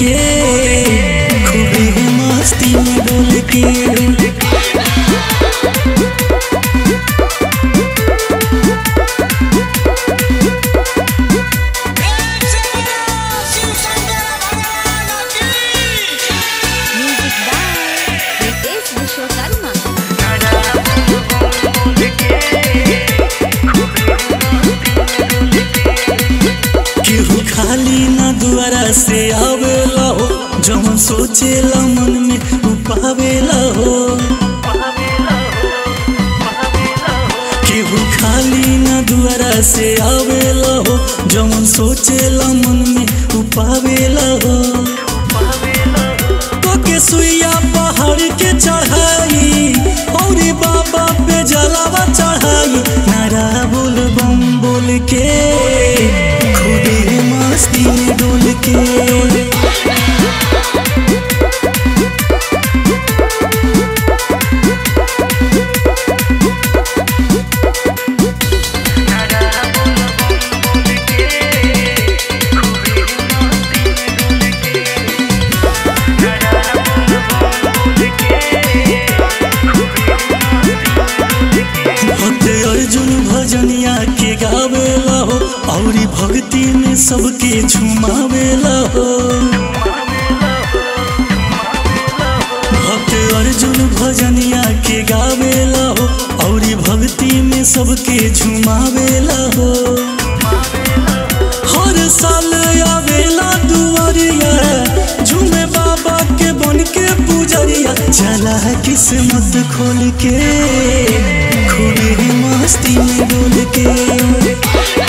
के खूबे मस्ती में डोल के म्यूजिक बाय रितेश विश्वकर्मा केहू खाली ना दुआरा से आवेला हो जवन सोचेला मन में उ पावेला हो केहू खाली ना दुआरा से आवेला हो जवन सोचेला मन में उ पावेला हो तो के सुइया पहाड़ के चढ़ाई और बाबा पे जलावा चढ़ाई नारा बोल बम बोल के खुदे मस्ती में डोल के भक्त अर्जुन भजनिया के गावेला हो औरी भक्ति में सबके झुमावेला हो भक्त अर्जुन भजनिया के गावेला हो औरी भक्ति में सबके झुमावेला हो हर साल आवेला दुआरिया झूमे बाबा के बन के पुजरिया चला है किस्मत खोल के खूबे मस्ती में डोल के